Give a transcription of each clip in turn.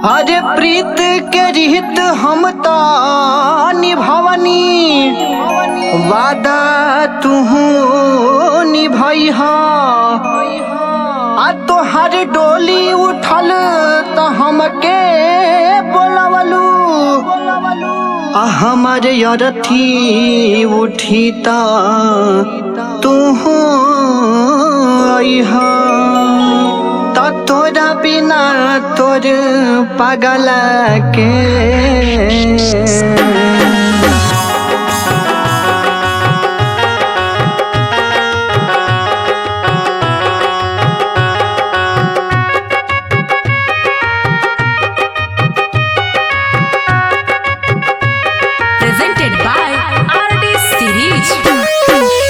अरे प्रीत के रिहित हम त निभवनी वादा तुहू निभई आ तोहर डोली उठल त हमके बोलवलू आ हमारे अरथी उठी त तुहू अइहा त तोरा बिना तोर पागल के presented by RD Series.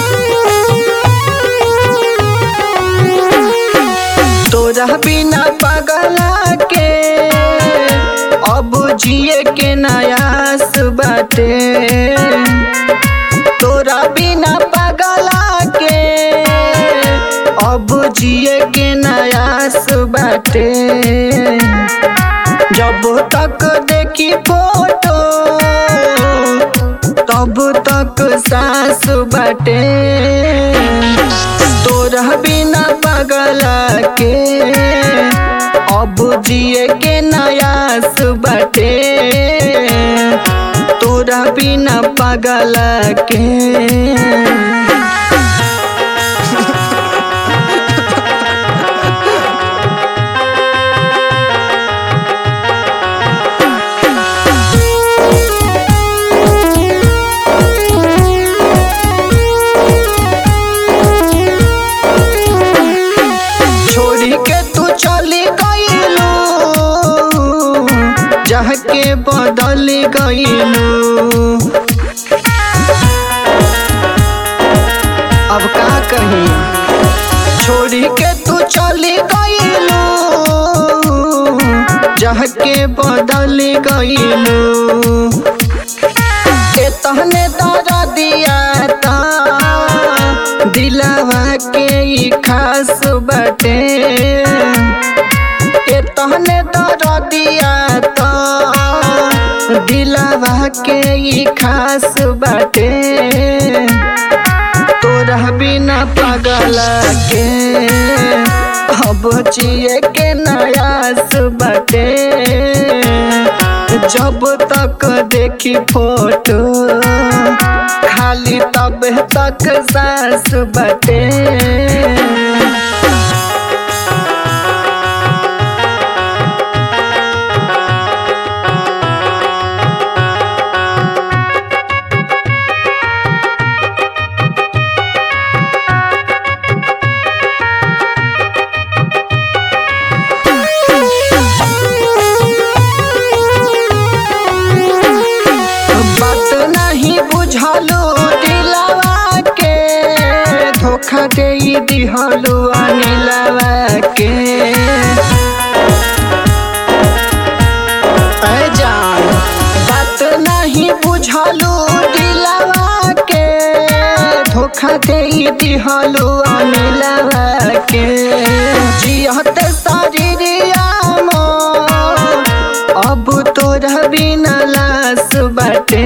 तोरा बिना पागला के अब जिए के नयास बाटे तोरा बिना पागला के अब जिए के नयास बाटे जब तक देखी फोटो तब तक सास बाटे तोरा बिना पागला के अब जिए के नयास बाटे तोरा बिना पागला के छोड़ी के तू चली गईलू जह के बदल गईलू अब का कही छोड़ी के तू चली गईलू जह के बदल गईलू के तहने दर दिया ता दिलवा के ई खास बटे के तहने दर दिया ता दिलवा के ई खास बटे तोरा बिना पागल के अब जिए के नयास बटे जब तक देखी फोटो खाली तब तक सांस बटे बात नहीं बुझलू दिलवा के धोखा दे दिहलू अनिलवा के ऐ जान बात नहीं बुझलू दिलवा के धोखा दे दिहलू अनिलवा के जियत शरीरिया मोर अब तोरा बिना लाश बाटे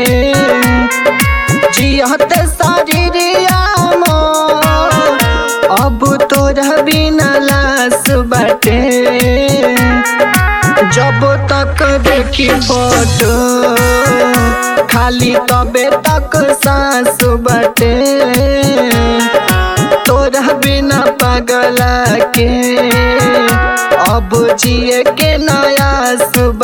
जियत शरीरिया मोर अब तोरा बिना लाश बाटे जब तक देखी फोटो खाली तबे तक सांस बाटे तोरा बिना पागला के अब जिए के नयास